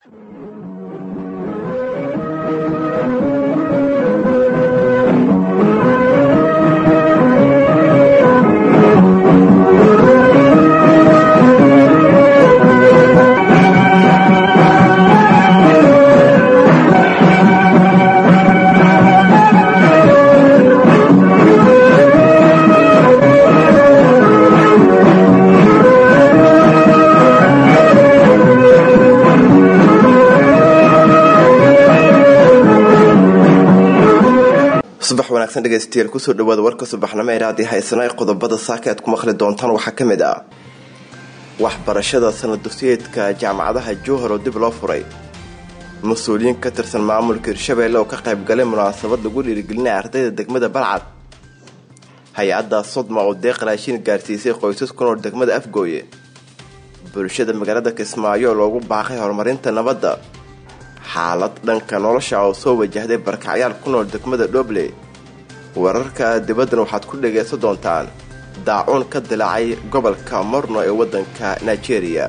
subax wanaagsan dhegeystayaal kusoo dhawaada warka subaxnimo ee raadii haysana qodobada saaka aad ku maqli doontaan waxaa ka mid ah waxbarashada sanad dugsiyeedka jaamacadaha jowhar oo dib loo furay mas-uuliyiin ka tirsan maamulka hirshabeelle oo ka qaybgalay munaasabad lagu dhiirigelinaya ardayda degmada balcad hay-adda sodma oo deeq raashin gaarsiisay qoysas ku nool degmada afgooye bulshada magaalada kismaayo oo loogu baaqay horumarinta nabadda xaalad dhanka nolosha oo soo wajahday barkacyaal ku nool degmada dhoble wararka dibaddan waxaad ku dhagaysan doontaan daacuun ka dilaacay gobolka morno ee waddanka nigeria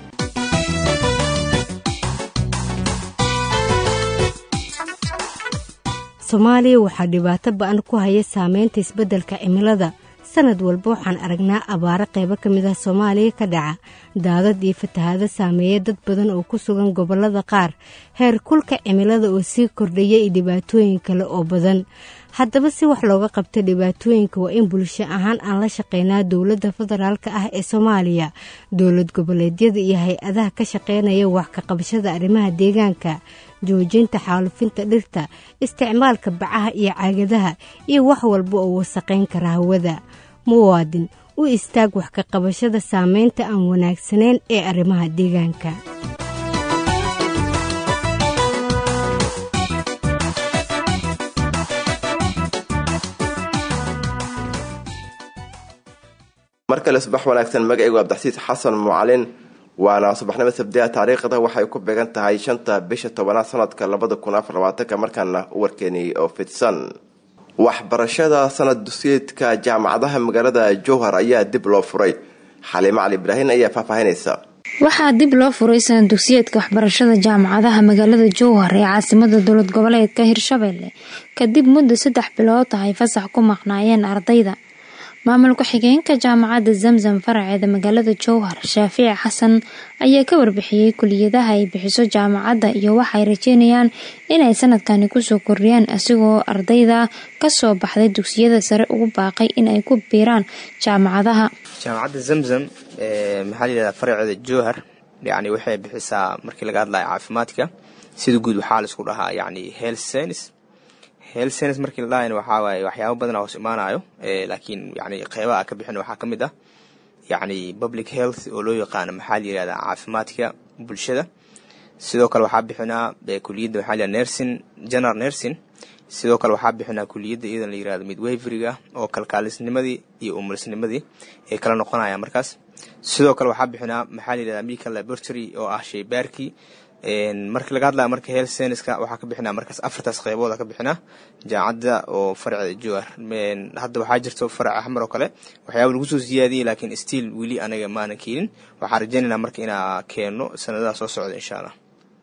soomaaliya waxaa dhibaato ba-an ku haya saameynta isbeddelka cimilada sanad walba waxaan aragnaa abaaro qaybo ka mid ah soomaaliya ka dhaca daadad iyo fatahaado saameeya dad badan oo ku sugan gobollada qaar heer kulka cimilada oo sii kordhaya iyo dhibaatooyin kale oo badan haddaba si wax looga qabta dhibaatooyinka waa in bulsho ahaan aan la shaqeynaa dowladda federaalk ah ee soomaaliya dowlad goboleedyada iyo hay-adaha ka shaqeynaya wax ka qabashada arrimaha deegaanka joojinta xaalufinta dhirta isticmaalka bacaha iyo caagadaha iyo wax walba oo wasaqayn kara hawada muwaadin u istaag wax ka qabashada saameynta aan wanaagsanayn ee arrimaha deegaanka mar kale subax wanaagsan magacaygu abdaxsiis xasan mucalin waana subaxnimo sabdiha taariikhda waxay ku beegan tahay shanta bisha tobanaad sanadka labada kun afar labaatanka markaana warkeenii oo fidsan waxbarashada sanad dugsiyeedka jaamacadaha magaalada jowhar ayaa dib loo furay xaliimo cali ibraahin ayaa faahfaahinaysa waxaa dib loo furay sanad dugsiyeedka waxbarashada jaamacadaha magaalada jowhar ee caasimada dowlad goboleedka hirshabelle kadib muddo saddex bilood tahay fasax ku maqnaayeen ardayda maamul ku-xigeenka jaamacadda zamzam faraceeda magaalada jowhar shaafici xasan ayaa ka warbixiyey kuliyadaha ay bixiso jaamacadda iyo waxay rajeynayaan inay sanadkani kusoo kordhiyaan asigoo ardayda kasoo baxday dugsiyada sare ugu baaqay in ay ku biiraan jaamacadaha jaamacadda zamzam maxaa layihahdaa faraceeda jowhar yani waxay bixisaa markii laga hadlayo caafimaadka sida guud waxaa laisku dhahaa yani health science health science markii la dhahayna waxaa waaye waxyaaba badan hoos imaanayo laakiin yani qeybaha ka bixin waxaa ka mid ah yacni public health oo loo yaqaano maxaa la yihahdaa caafimaadka bulshada sidoo kale waxaa bixinaa kuliyadda waxaa la nursing general nursing sidoo kale waxaa bixinaa kuliyadda iyadan la yirahdo midwaveriga oo kalkaalisnimadii iyo umulisnimadii ay kala noqonayaan markaas sidoo kale waxaa bixinaa maxaa la yihahdaa medical laboratory oo ah shaybaarkii markii laga hadlaya marka health scienceska waxaa ka bixinaa markaas afartaas qeybooda ka bixinaa jaamacadda oo faraceeda jowhar hadda waxaa jirto farac axmar oo kale waxyaaba lagu soo siyaadiyey laakiin stiil weli anaga maanan keenin waxaan rajeynaynaa marka inaa keeno sanadaha soo socda insha allah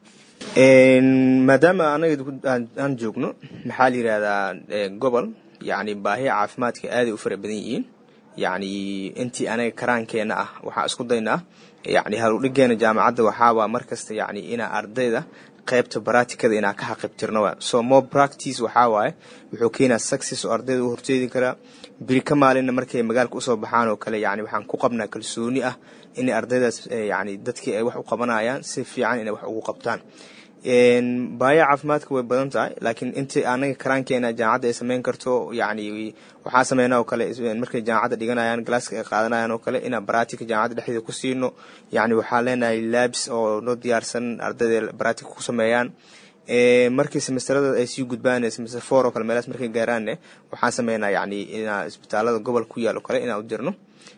maadaama anaga aan joogno maxaa la yihahdaa gobol yacni baahiya caafimaadka aaday u fara badan yihiin yacni intii anaga karaankeena ah waxaa isku daynaa yacni haludhigeena jaamacadda waxaawaa markasta yacni inaa ardayda qaybta baraatikada inaa ka xaqibtirno so more practice waxaa waaye wuxuu keenaa success oo ardayda u horjeedi karaa biri ka maalinna markay magaalka usoo baxaan oo kale yani waxaan ku qabnaa kalsooni ah inay ardaydaas yani dadkii ay wax u qabanayaan si fiican inay wax ugu qabtaan baaya caafimaadka way badan tahay laakiin intii anaga karaankeena jaamacadda ay sameyn karto yani waxaa sameynaa oo kale markay jaamacadda dhiganayaan galaaska ay qaadanayaan oo kale inaan baraatika jaamacadda dhexdeeda ku siino yani waxaa leenahay labs oo noo diyaarsan ardayda baraatika ku sameeyaan markii semesterada ay sii gudbaan semester four oo kale meelaas markay gaaraanne waxaan sameynaa yani inaa isbitaalada gobolka ku yaal oo kale inaan u dirno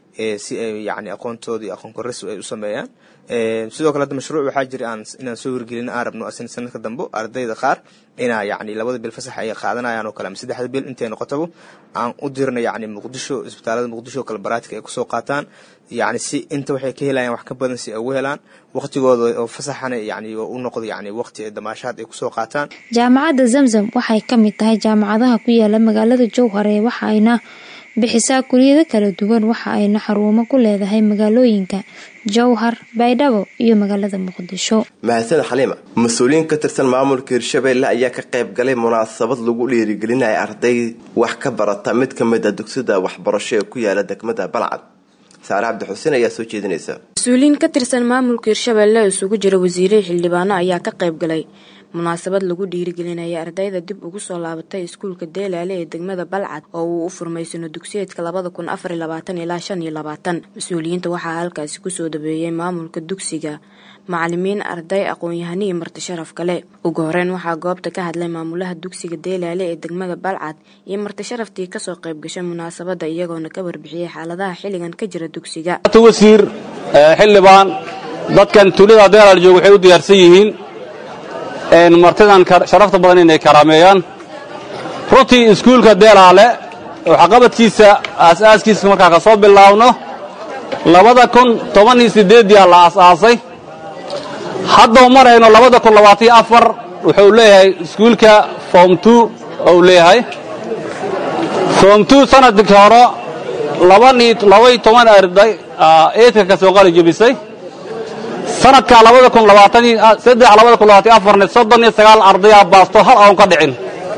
si ay yani aqoontooda iyo aqoon koris ay u sameeyaan sidoo kale hadda mashruuc waxaa jira aan inaan soo hirgelin aan rabno asin sanadka dambe ardayda qaar inaa yani labada bil fasax ay qaadanayaan oo kale ama saddexda bil intay noqotaba aan u dirna yani muqdisho isbitaalada muqdisho kale baraatika ay kusoo qaataan yani si inta waxay ka helayaan wax ka badan si ay ugu helaan waqtigooda oo fasaxana yani u noqdo yani waqti ay damaashaad ay kusoo qaataan jaamacadda zamzam waxay ka mid tahay jaamacadaha ku yaala magaalada jowhar ee waxa ayna bixisaa kuliyado kala duwan waxa ayna xarumo ku leedahay magaalooyinka jowhar baydhabo iyo magaalada muqdisho mahadsan xaliima mas-uuliyiin ka tirsan maamulka hirshabeelle ayaa ka qayb galay munaasabad lagu dhiirigelinaya arday wax ka barata mid ka mid a dugsida waxbarasho ee ku yaala degmada balcad saare cabdi xuseen ayaa soo jeedinaysa mas-uuliyiin ka tirsan maamulka hirshabeelle isugu jira wasiiray xildhibaano ayaa ka qayb galay munaasabad lagu dhiirigelinaya ardayda dib ugu soo laabatay iskuulka deelaale ee degmada balcad oo uu u furmay sano dugsiyeedka labada kun afar iyo labaatan ilaa shan iyo labaatan mas-uuliyiinta waxaa halkaasi kusoo dhabeeyey maamulka dugsiga macalimiin arday aqoon-yahani iyo marti sharaf kale ugu horeyn waxaa goobta ka hadlay maamulaha dugsiga deelaale ee degmada balcad iyo marti sharaftii kasoo qayb gashay munaasabada iyagoona ka warbixiyey xaaladaha xilligan ka jira dugsiga wasiir xildhibaan dadkan tuulada deelaal jooga waxay u diyaarsan yihiin martidan sharafta badan inay karaameeyaan runtii iskuulka deelaale waxqabadkiisa aasaaskiisa markaa ka soo bilaabno labada kun toban iyo sideedyaa la aas-aasay haddau marayno labada kun labaataiyo afar wuxuu leeyahay iskuulka form two ou leeyahay form two sanadkii hore labaiyo toban arday eedka ka soo qali jebisay sanadka labada kun labaatansaddex labada kun labaatan afarne soddon iyo sagaal ardayaa baasto hal aon ka dhicin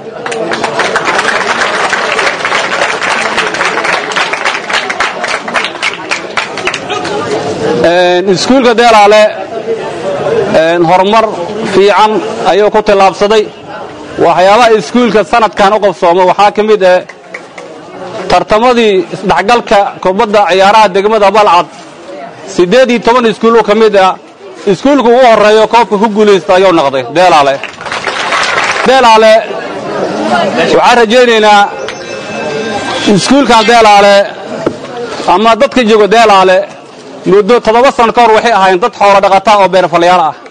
iskuulka deelaale horumar fiican ayuu ku tillaabsaday waxyaabaha iskuulka sanadkan u qabsooma waxaa ka mid ah tartamadii isdhexgalka kubadda ciyaaraha degmada balcad siddeed iyo toban iskuul ka mid ah iskuulka ugu horreeyo koobka ku guulaysta ayuu noqday deelaale deelaale waxaan rajaynaynaa iskuulkan deelaale ama dadka jooga deelaale muddo toddoba sano ka hor waxay ahaayeen dad xoolo dhaqataa oo beerfalayaal ah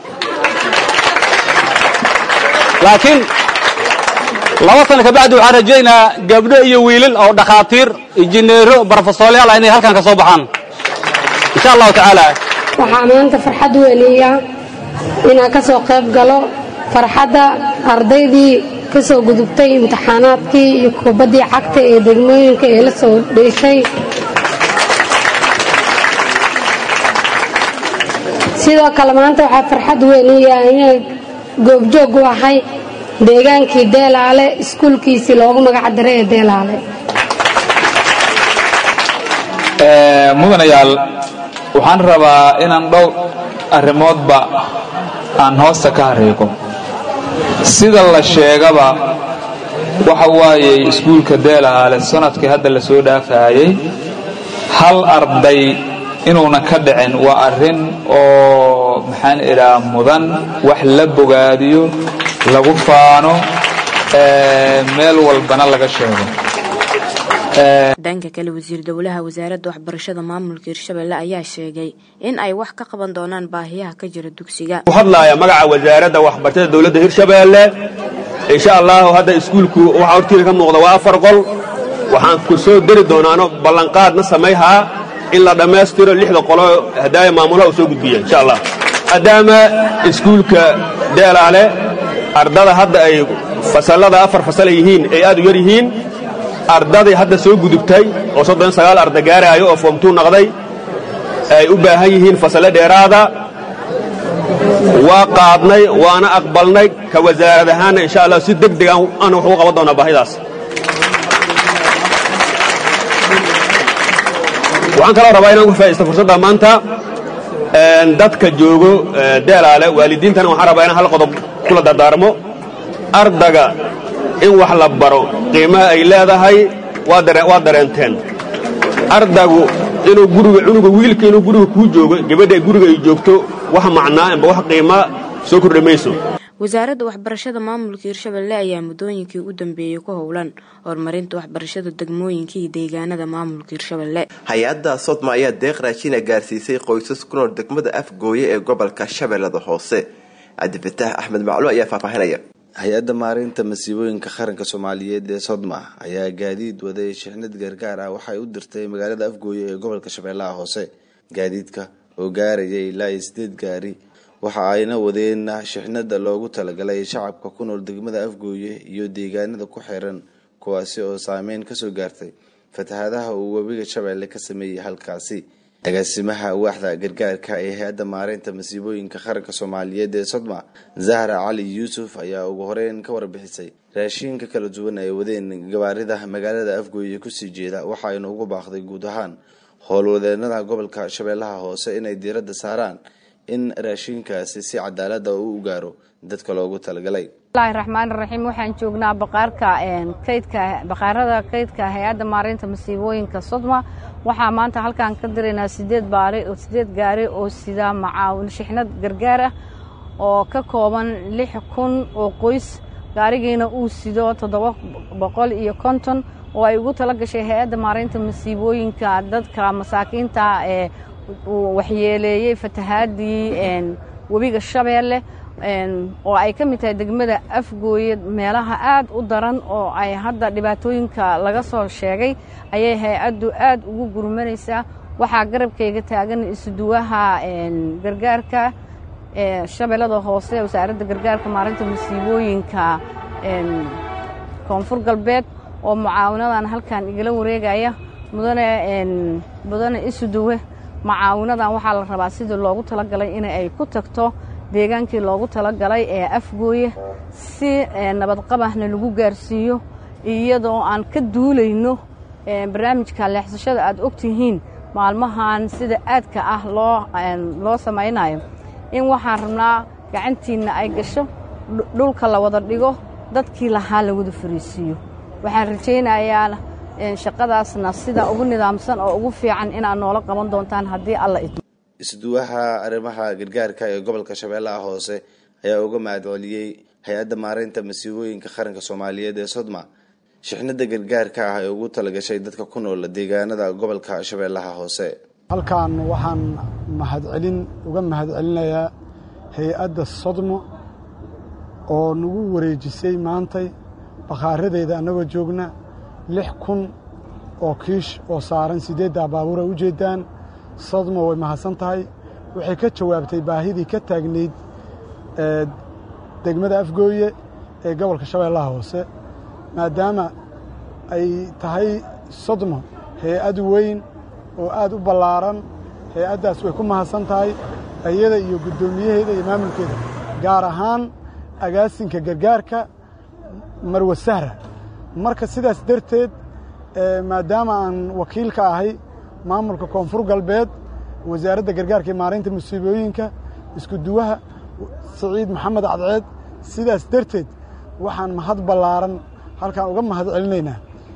laakiin laba sano kabacdi waxaan rajaynaa gabdho iyo wiilal oo dhakhaatiir injineero barofesooryaal ah inay halkan ka soo baxaan insha allahu tacaala waxaa maanta farxad weliya inaan ka soo qayb galo farxadda ardaydii ka soo gudubtay imtixaanaadkii iyo kubaddii cagta ee degmooyinka ee la soo dheeshay sidoo kale maanta waxaa farxad weliya inay goobjoog u ahay deegaankii deelaale iskuulkiisii loogu magac daray ee deelaale mudanayaal waxaan rabaa inaan dhowr arrimoodba aan hoosta ka hareego sida la sheegaba waxa waaye iskuulka deelaale sanadkii hadda la soo dhaafaayey hal arday inuuna ka dhicin waa arrin oo maxaan idhaa mudan wax la bogaadiyo lagu faano meel walbana laga sheego dhanka kale wasiir dowlaha wasaaradda waxbarashada maamulka hirshabelle ayaa sheegay in ay wax ka qaban doonaan baahiyaha ka jira dugsiga u hadlaaya magaca wasaaradda waxbarashada dowladda hirshabeelle insha allahu hadda iskuulku waxaa hortiina ka muuqda waa afar qol waxaan ku soo deri doonaano ballanqaadna samayhaa in la dhammaystiro lixda qolo hadaaya maamulaha uu soo gudbiya insha allah maadaama iskuulka deelaale ardada hadda ay fasallada afar fasal ay yihiin ay aad u yar yihiin ardaday hadda soo gudubtay oo soddon sagaal arda gaaraayo oo foomtuu naqday ay u baahan yihiin fasalle dheeraada waa qaadnay waana aqbalnay ka wasaarad ahaanna insha allah si deg deg aan wax ugu qaban doonaa baahidaas waxaan kaloo rabaa inaan ku faa'idaysto fursadda maanta dadka joogo deelaale waalidiintana waxaan rabaa inaan hal qodob kula dardaarmo ardaga in wax la baro qiimaha ay leedahay waa dareenteen ardagu inuu guriga cunuga wiilka inuu guriga kuu joogo gabadha guriga ay joogto wax macnaa amba wax qiima soo kordhi mayso wasaaradda waxbarashada maamulka hirshabelle ayaa muddooyinkii u dambeeyey ku howlan horumarinta waxbarashada degmooyinka iyo deegaanada maamulka hirshabelle hay-adda sodma ayaa deeq raashiina gaarsiisay qoysas ku nool degmada afgooye ee gobolka shabeellada hoose cabdifataax axmed maclu ayaa faahfaahinaya hay-adda maareynta masiibooyinka qaranka soomaaliyeed ee sodma ayaa gaadiid waday shixnad gargaar ah waxay u dirtay magaalada afgooye ee gobolka shabeellaha hoose gaadiidka oo gaarayay ilaa iyo sideed gaari waxa ayna wadeen shixnada loogu talagalay shacabka ku nool degmada afgooye iyo deegaanada ku xiran kuwaasi oo saameyn kasoo gaartay fatahaadaha uu webiga shabeelle ka sameeyey halkaasi agaasimaha waaxda gargaarka ee hay-adda maareynta masiibooyinka qaranka soomaaliyeed ee sodma zahra cali yuusuf ayaa ugu horeyn ka warbixisay raashiinka kala duwan ay wadeen gabaarida magaalada afgooye kusii jeeda waxaayna ugu baaqday guud ahaan howlwadeenada gobolka shabeellaha hoose inay diiradda saaraan in raashiinkaasi si cadaalada u gaaro dadka loogu talagalay bismillahi raxmaani raxiim waxaan joognaa baqaarka kaydka baqaarada kaydka hay-adda maareynta masiibooyinka sodma waxaa maanta halkaan ka diraynaa sideed baari sideed gaari oo sida macaawin shixnad gargaar ah oo ka kooban lix kun oo qoys gaarigiina uu sido toddoba boqol iyo konton oo ay ugu tala gashay hay-adda maareynta masiibooyinka dadka masaakiinta ee waxyeeleeyey fatahaadii webiga shabeelle oo ay ka mid tahay degmada afgooye meelaha aad u daran oo ay hadda dhibaatooyinka laga soo sheegay ayay hay-addu aad ugu gurmanaysaa waxaa garabkayga taagan isuduwaha gargaarka shabeellada hoose wasaaradda gargaarka maarinta masiibooyinka koonfur galbeed oo mucaawinadan halkan igala wareegaya mudane mudane isuduwe mucaawinadan waxaa la rabaa sidii loogu talagalay in ay ku tagto deegaankii loogu talagalay ee afgooye si nabadqabahna lagu gaarsiiyo iyadoo aan ka duulayno barnaamijka leexsashada aad ogtihiin maalmahan sida aadka ah loo loo samaynayo in waxaan rabnaa gacantiinna ay gasho dhulka la wada dhigo dadkii lahaa la wada fariisiiyo waxaan rajaynayaa shaqadaasna sida ugu nidaamsan oo ugu fiican inaad noola qaban doontaan haddii alla idmo isduwaha arrimaha gargaarka ee gobolka shabeellaha hoose ayaa uga mahadceliyey hay-adda maareynta masiibooyinka qaranka soomaaliyeed ee sodma shixnada gargaarka ah ee ugu talagashay dadka ku nool deegaanada gobolka shabeellaha hoose halkan waxaan mahadcelin uga mahadcelinayaa hay-adda sodmo oo nagu wareejisay maantay bakhaaradeeda annagoo joogna lix kun oo kiish oo saaran siddeeddaa baabuura u jeeddaan sodmo way mahadsan tahay waxay ka jawaabtay baahidii ka taagnayd degmada afgooye ee gobolka shabeellaha hoose maadaama ay tahay sodmo hay-ad weyn oo aad u ballaaran hay-addaas way ku mahadsan tahay iyada iyo guddoomiyaheeda iyo maamulkeeda gaar ahaan agaasinka gargaarka marwe sahra marka sidaas darteed maadaama aan wakiil ka ahay maamulka koonfur galbeed wasaaradda gargaarka iyo maareynta musiibooyinka isku duwaha siciid maxamed cadceed sidaas darteed waxaan mahad ballaaran halkaan uga mahad celinaynaa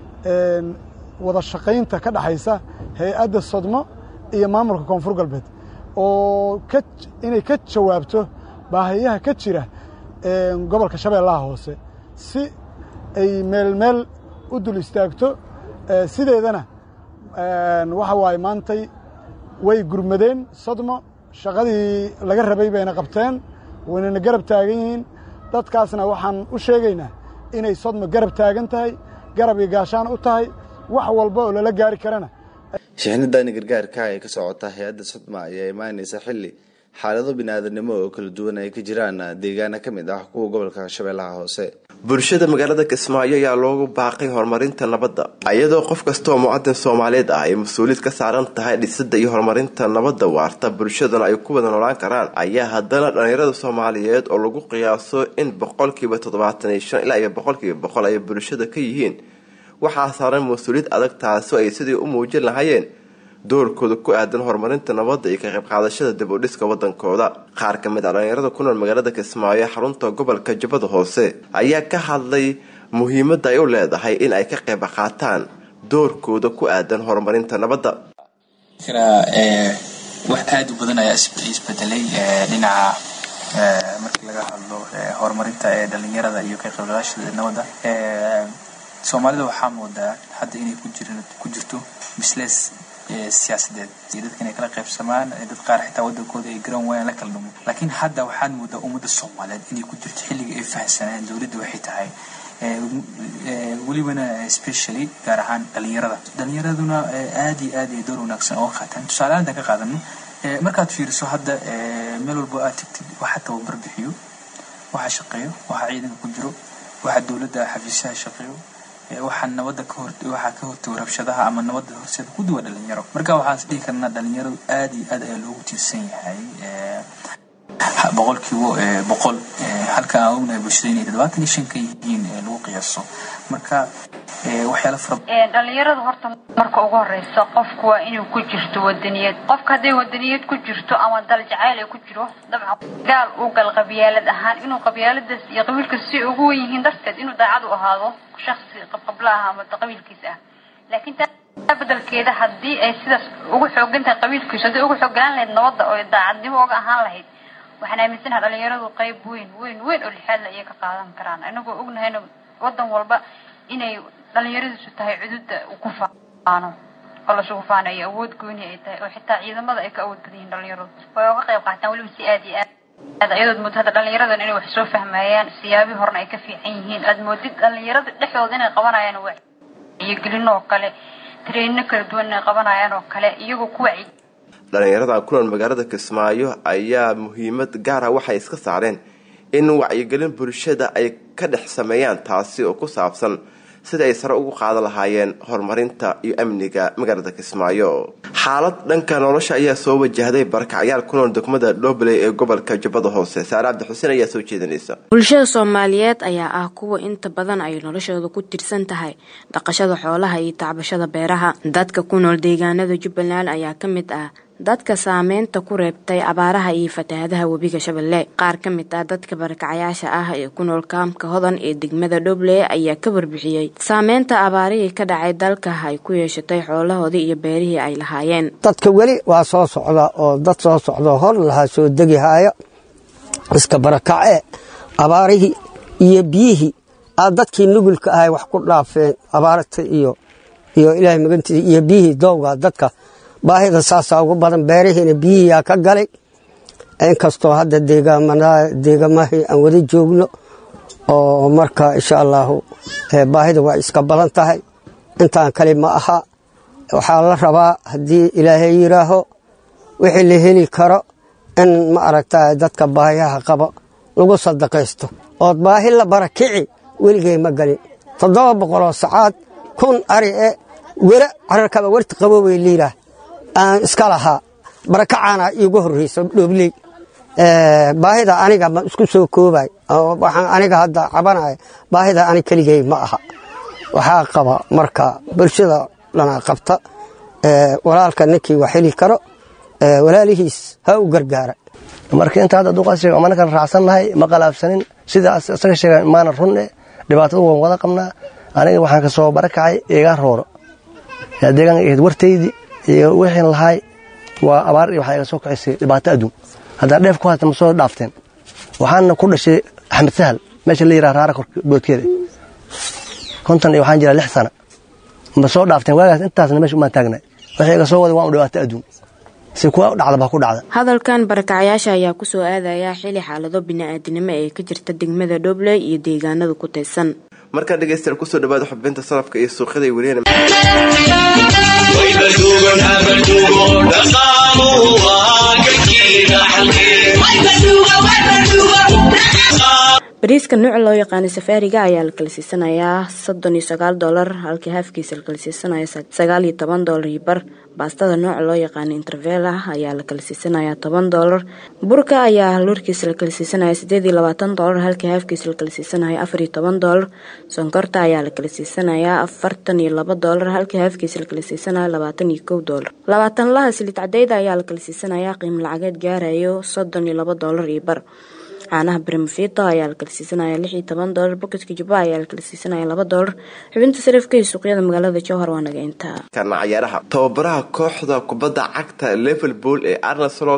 wada shaqaynta ka dhaxaysa hay-adda sodmo iyo maamulka koonfur galbeed oo inay ka jawaabto baahiyaha ka jira gobolka shabeellaha hoose si ay meel meel u dul istaagto sideedana waxa waaye maantay way gurmadeen sodmo shaqadii laga rabay bayna qabteen waynana garab taagan yihiin dadkaasna waxaan u sheegaynaa inay sodmo garab taagan tahay garab iyo gaashaan u tahay wax walba oo lala gaari karana shixnadani gargaarka ee ka socota hay-adda sodma ayaa imaanaysa xilli xaalado bini-aadanimo oo kala duwan ay ka jiraan deegaana ka mid ah kuwa gobolka shabeellaha hoose bulshada magaalada kismaayo ayaa loogu baaqay horumarinta nabadda iyadoo qof kastaoo mucadin soomaaliyeed ah ay mas-uuliyad ka saaran tahay dhisida iyo horumarinta nabadda waarta bulshadana ay ku wada noolaan karaan ayaa haddana dhallinyarada soomaaliyeed oo lagu qiyaaso in boqolkiiba toddobaatan iyo shan ilaa iyo boqolkiiba boqol ay bulshada ka yihiin waxaa saaran mas-uuliyad adag taasoo ay sidii u muujin lahaayeen doorkooda ku aadan horumarinta nabadda iyo ka qayb qaadashada dib u dhiska wadankooda qaar ka mid a dhallinyarada ku nool magaalada kismaayo xarunta gobolka jubbada hoose ayaa ka hadlay muhiimadda ay u leedahay in ay ka qayb qaataan doorkooda ku aadan horumarinta nabadda wax aada u badan ayaa isbedelay dhinaca markii laga hadlo horumarinta ee dhalinyarada iyo ka qaybgalaashada nabadda soomaalida waxaa moodaa hadda inay ku jirto bislees siyaasadeed iyo dadka inay kala qaybsamaan dad qaar xitaa wadankooda ay garan waayaan la kala dhumo laakiin hadda waxaad moodaa ummadda soomaaliyeed inay ku jirto xilliga ay fahamsanayaan dowladda waxay tahay welibana specially gaar ahaan dhalinyarada dhalinyaraduna aad iyo aad ay door wanaagsan oo qaataan tusaale ahaan ka qaadano markaad fiiriso hadda meel walba aad tagtid waxa tababar bixiyo waxa shaqeeyo waxa ciidanka ku jiro waxa dowladda xafiisaha shaqeeyo waxaa nabadda ka hor waxaa ka hortago rabshadaha ama nabadda horseeda ku duwa dhalinyaro marka waxaan is dhihi karnaa dhalinyaradu aad iyo aad ayaa loogu tiirsan yahay boqolkiiba boqol halka aan ognahay bulshada inay toddobaatan iyo shan ka yihiin lagu qiyaaso marka waxyaala fara dhalinyaradu horta marka ugu horeysa qofku waa inuu ku jirto wadaniyad qofka hadday wadaniyad ku jirto ama dal jacayl ay ku jiro dabcan gaal uu gal qabyaalad ahaan inuu qabyaaladaas iyo qabiilkaas si ugu wen yihiin darteed inuu daacad u ahaado shaksi qabqabla ah ama qabiilkiisa ah laakiin taa bedelkeeda haddii ay sidaas ugu xoogan tahay qabiilkiisu hadday ugu xooganaan lahayd nabadda oo daacadnimo uga ahaan lahayd waxaan aaminsanaha dhalinyaradu qayb weyn weyn weyn oo lixaadla ayay ka qaadan karaan inagoo ognahayna wadan walba inay dhalinyaradiisu tahay cududa ku faano oo lasugu faanayo awood gooni ay tahay oo xitaa ciidamada ay ka awood badan yihiin dhalinyaradu way uga qayb qaataan weliba si aad iyo aad ayadood moodid hadda dhalinyaradan inay wax soo fahmayaan siyaabii horena ay ka fiican yihiin aad moodid dhalinyarada dhexdooda inay qabanayaan wacyigelin oo kale treenino kala duwan inay qabanayaan oo kale iyagoo ku wacyi dhalinyarada kulan magaalada kismaayo ayaa muhiimad gaara waxay iska saareen in wacyigelin bulshada ay ka dhex sameeyaan taasi oo ku saabsan sida ay sare ugu qaadan lahaayeen horumarinta iyo amniga magaalada kismaayo xaalad dhanka nolosha ayaa soo wajahday barakacyaal ku nool degmada dhobley ee gobolka jubbada hoose saare cabdi xuseen ayaa soo jeedinaysa bulshada soomaaliyeed ayaa ah kuwa inta badan ay noloshooda ku tirsan tahay dhaqashada xoolaha iyo tacbashada beeraha dadka ku nool deegaanada jubbaland ayaa ka mid ah dadka saameynta ku reebtay abaaraha iyo fatahaadaha webiga shabeelle qaar ka mid ah dadka barakacayaasha ah ee ku nool kaamka hodan ee degmada dhoble ayaa ka warbixiyey saameynta abaarihii ka dhacay dalka ay ku yeeshatay xoolahoodii iyo beerihii ay lahaayeen dadka weli waa soo socda oo dad soo socdo hor lahaa soo degihaayo iska barakacee abaarihii iyo biyihii aa dadkii nugulka ahay wax ku dhaafeen abaarta iyo iyo ilaahay magantiisa iyo biyihii doowga dadka baahida saasaa ugu badan beerihiina biyihiiyaa ka galay inkastoo hadda deegamahii aan wada joogno oo marka insha allaahu baahida waa iska badan tahay intaan kale ma aha waxaa la rabaa haddii ilaahay yidhaaho wixii la heli karo in ma aragta dadka baahiyaha qabo lagu sadaqaysto ood baahi la barakici weligay ma galin toddoba boqoloo sacaad kun ari e wera cararkaba warti qaboobay liiraa aan iska lahaa barakacaana iigu horreyso dhoobley baahida aniga ma isku soo koobay waxaan aniga hadda cabanaya baahida ani keligay ma aha waxaa qaba marka bulshada dhana qabta walaalka ninkii wax heli karo walaalihiis ha u gargaara marka inta hadda duqaas sheega manakan raacsannahay ma qalaabsanin sida isaga sheega maana runne dhibaatada waan wada qabnaa aniga waxaan ka soo barakacay eegaa rooro deegaanka ahayd wartaydii iyo wixii lahaay waa abaar iyo waxaa iga soo kacisay dhibaato adduun haddaan dheef ku haysta ma soo dhaafteen waxaana ku dhashay axmed sahal meesha la yidhaha raara boodkeeda konton iyo waxaan jiraa lix sana ma soo dhaafteen waagaas intaasna meesha umaan taagnay waxay iga soo waday waan u dhibaato adduun si kuwa dhacda baa ku dhacda hadalkan barakacayaasha ayaa kusoo aadaya xili xaalado bini-aadinimo ee ka jirta degmada dhobley iyo deegaanada ku taysan markaa dhegeystayaal kusoo dhawaada xubinta salafka iyo suuqyada weliyan bariiska nuuc loo yaqaanay safaariga ayaa la kala siisanayaa soddon iyo sagaal doolar halkii haafkiisa la kala siisanaya sagaal iyo toban doolar iyo bar baastada nooca loo yaqaanay intervela ayaa la kala siisanayaa toban doolar burka ayaa loorkiisa la kala siisanaya sideed iyo labaatan doolar halkii haafkiisa la kala siisanaya afar iyo toban doolar sonkorta ayaa la kala siisanayaa afartan iyo laba doolar halkii haafkiisa la kala siisanaya labaatan iyo kow doolar labaatan laha silid cadeyda ayaa la kala siisanayaa qiimo lacageed gaarayo soddon iyo laba doolar iyo bar caanaha brimfito ayaa la kala siisanaya lix iyo toban doolar boketka jubba ayaa la kala siisanaya laba doolar xubinta sarifka iyo suuqyada magaalada jowhar waa naga intaa kana cayaaraha tababaraha kooxda kubadda cagta liverpool ee arneslot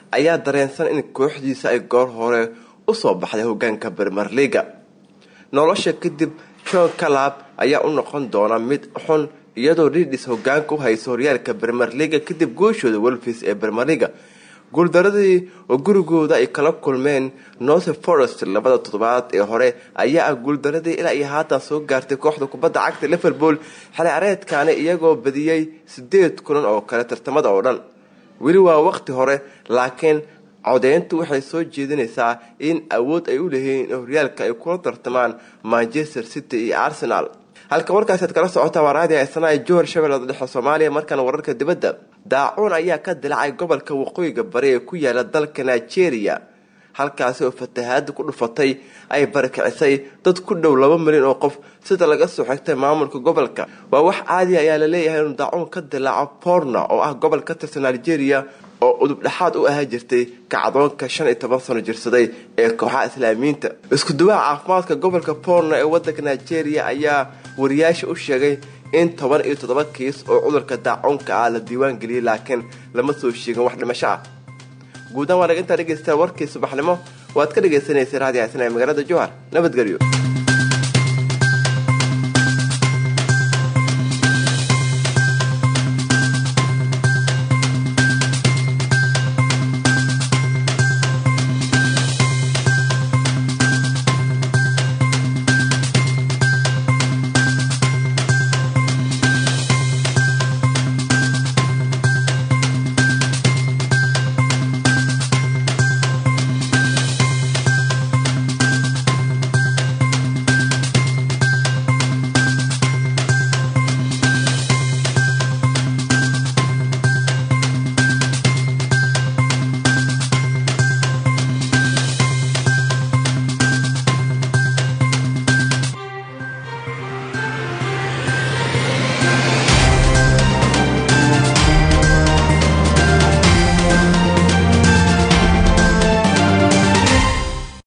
ayaa dareensan in kooxdiisa ay goor hore usoo baxday hogaanka bermer liga nolosha kadib john calab ayaa u noqon doona mid xun iyadoo ridis hogaanka u hayso horyaalka bermer liga kadib gooshooda wolfis ee bermer liga guuldaradii oo gurigooda ay kala kulmeen north forest labada toddobaad ee hore ayaa ah guuldaradii ilaa iyo haatan soo gaartay kooxda kubadda cagta liverpool xili careedkaani iyagoo badiyey sideed kulan oo kale tartamada oo dhan weli waa waqti hore laakiin codeyntu waxay soo jeedinaysaa in awood ay u leeyihiin in horyaalka ay kula tartamaan manchester city iyo arsenal halka warkaasaad kala socotaa waa raadi aysanaa johor shabeellada dhexe soomaaliya markaana wararka dibadda daacuun ayaa ka dilacay gobolka waqooyiga bari ee ku yaala dalka nigeria halkaasi oo fatahaada ku dhufatay ay barakicisay dad ku dhow laba milyan oo qof sida laga soo xigtay maamulka gobolka waa wax caadiya ayaa la leeyahay inuu daacuun ka dilaaco borna oo ah gobol ka tirsan nigeria oo udub dhexaad u ahaa jirtay kacdoonka shan iyo toban sano jirsaday ee kooxaha islaamiyiinta isku duwaha caafimaadka gobolka borno ee wadanka nigeria ayaa wariyaasha u sheegay in toban iyo toddoba kiis oo cudurka daacuunka ah la diiwaan geliyey laakiin lama soo sheegin wax dhimasho ah guudahaan waa naga intaa dhegeysta warkii subaxnimo waad ka dhagaysanaysay raadi xasan ee magaalada jowhar nabadgelyo